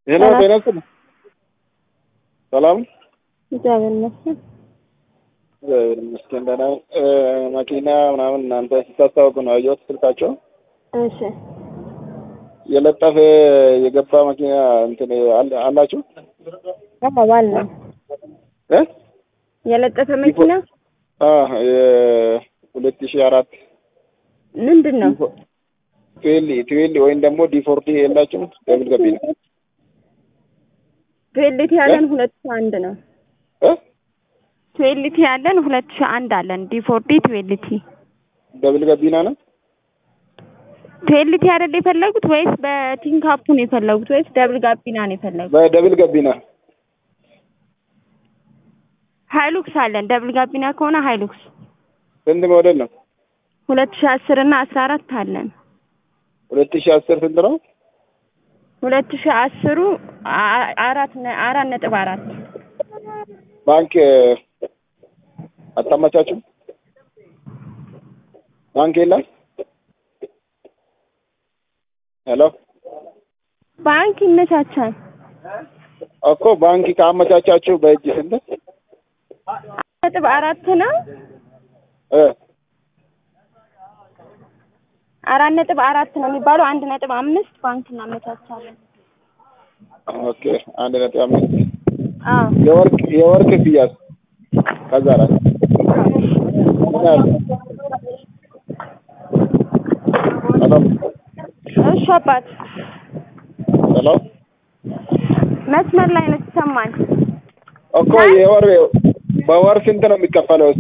ሄሎ ጤና ይስጥልኝ። ሰላም እግዚአብሔር ይመስገን። እግዚአብሔር ይመስገን ደህና ነኝ። መኪና ምናምን እናንተ ስታስታውቁ ነው ያየሁት ስልካቸው እሺ የለጠፈ የገባ መኪና እንትን አለ- አላችሁ አዎ አለ እ የለጠፈ መኪና የሁለት ሺህ አራት ምንድን ነው? ትዌል ትዌል ወይም ደግሞ ዲፎርቲ የላችሁም? ደብል ገቢ ነው ትዌልቲ ያለን ሁለት ሺህ አንድ ነው። እ ትዌልቲ ያለን ሁለት ሺህ አንድ አለን። ዲፎርዲ ትዌልቲ ደብል ገቢና ነው ትዌልቲ አይደል የፈለጉት ወይስ በቲንካፑ ነው የፈለጉት ወይስ ደብል ጋቢና ነው የፈለጉት? በደብል ገቢና ሃይሉክስ አለን። ደብል ጋቢና ከሆነ ሃይሉክስ ስንት ሞዴል ነው? ሁለት ሺህ አስር እና አስራ አራት አለን። ሁለት ሺህ አስር ስንት ነው? ሁለት ሺህ አስሩ አ- አራት ነ- አራት ነጥብ አራት ባንክ አታመቻችም? ባንክ የለም? ሄሎ ባንክ ይመቻቻል። እኮ ባንክ ካመቻቻችሁ በእጅ ስንት አራት ነጥብ አራት ነው። እ አራት ነጥብ አራት ነው የሚባለው። አንድ ነጥብ አምስት ባንክ እናመቻቻለን። ኦኬ አንድ ነጥብ አምስት አዎ የወርቅ የወርቅ ክፍያስ ከዛ አራት ምን ያህል? ሄሎ እሺ አባት ሄሎ መስመር ላይ ነው ይሰማል። እኮ የወር በወር ስንት ነው የሚከፈለው?